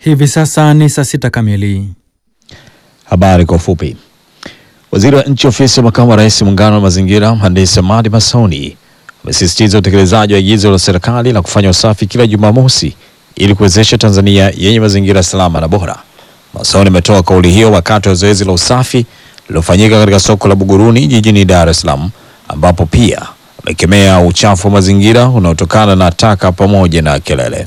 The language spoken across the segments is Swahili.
Hivi sasa ni saa sita kamili. Habari kwa ufupi. Waziri wa nchi ofisi ya makamu wa rais muungano wa mazingira, mhandisi Hamadi Masauni amesisitiza utekelezaji wa agizo la serikali la kufanya usafi kila Jumamosi ili kuwezesha Tanzania yenye mazingira salama na bora. Masauni ametoa kauli hiyo wakati wa zoezi la usafi lililofanyika katika soko la Buguruni jijini Dar es Salaam, ambapo pia amekemea uchafu wa mazingira unaotokana na taka pamoja na kelele.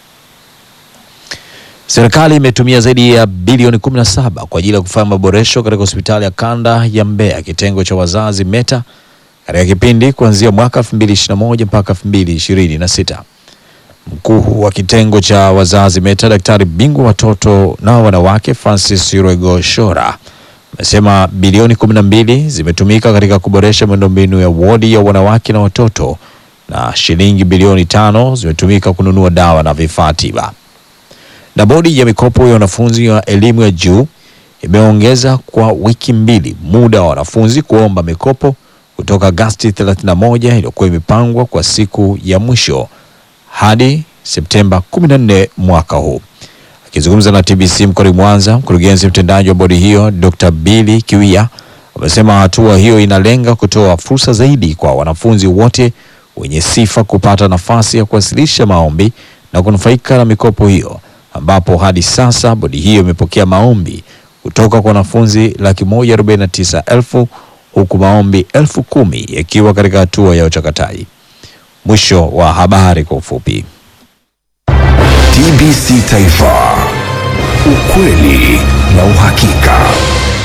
Serikali imetumia zaidi ya bilioni 17 kwa ajili ya kufanya maboresho katika hospitali ya kanda ya Mbeya kitengo cha wazazi META katika kipindi kuanzia mwaka 2021 mpaka 2026. Mkuu wa kitengo cha wazazi META daktari bingwa watoto na wanawake Francis Rwego Shora amesema bilioni 12 zimetumika katika kuboresha miundombinu ya wodi ya wanawake na watoto na shilingi bilioni tano zimetumika kununua dawa na vifaa tiba na bodi ya mikopo ya wanafunzi wa elimu ya juu imeongeza kwa wiki mbili muda wa wanafunzi kuomba mikopo kutoka Agasti 31 iliyokuwa imepangwa kwa siku ya mwisho hadi Septemba 14 mwaka huu. Akizungumza na TBC mkoani Mwanza, mkurugenzi mtendaji wa bodi hiyo Dr. Billy Kiwia amesema hatua hiyo inalenga kutoa fursa zaidi kwa wanafunzi wote wenye sifa kupata nafasi ya kuwasilisha maombi na kunufaika na mikopo hiyo ambapo hadi sasa bodi hiyo imepokea maombi kutoka kwa wanafunzi laki moja arobaini na tisa elfu huku maombi elfu kumi yakiwa katika hatua ya uchakataji. Mwisho wa habari kwa ufupi. TBC Taifa, ukweli na uhakika.